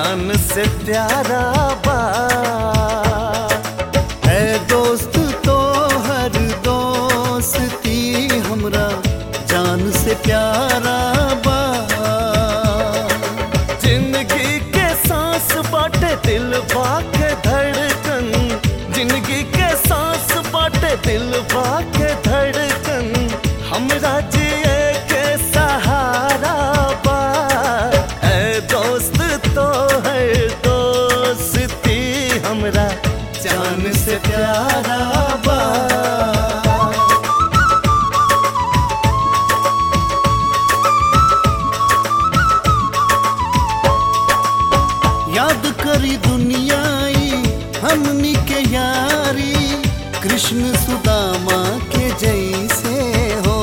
जान से प्यारा बा है दोस्त तो हर दोस्ती हमरा जान से प्यारा बा जिंदगी के सांस बाटे दिल के धड़कन जिंदगी के सांस बाटे दिल के धड़कन हमरा जिए के सहारा बा है दोस्त तो है दोस्ती हमरा जान से प्यारा बा याद करी दुनियाई हमनी के यारी कृष्ण सुदामा के जैसे हो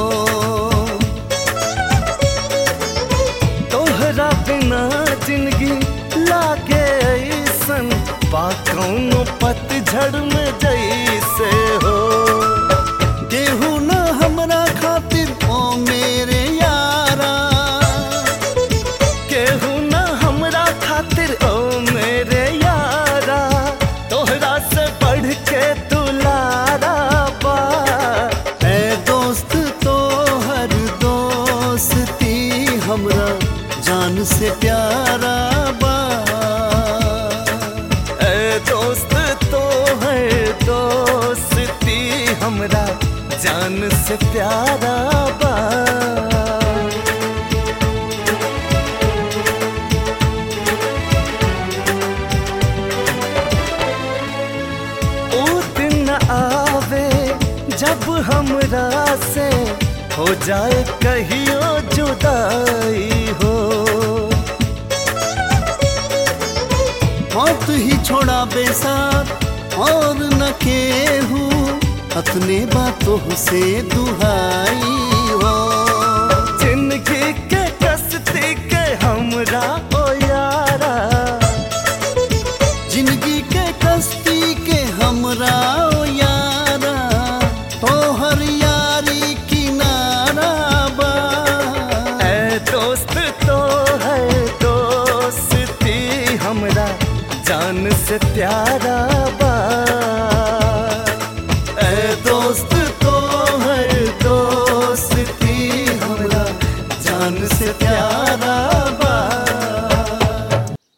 तोहरा बिना जिंदगी लागे ऐसन पाकौनो पतझड़ में जैसे हो केहू न हमरा खातिर ओ मेरे यारा केहू न हमरा खातिर ओ मेरे यारा तोहरा से बढ़ के दुलारा बा ए दोस्त तो हर दोस्ती हमरा जान से प्यारा बा ए दोस्त तो है दोस्ती हमरा जान से प्यारा बा ओ दिन आवे जब हमरा से हो जाए कहियो जुदाई हो मौत ही छोड़ा बेसार और न केहू अपने बातों से दुहाई हो जिंदगी के कस्ती के हमरा ओ यारा जिंदगी के कश्ती के हमरा ओ यारा तोहर यारी किनारा बा ए दोस्त तो है दोस्ती हमरा जान से प्यारा बा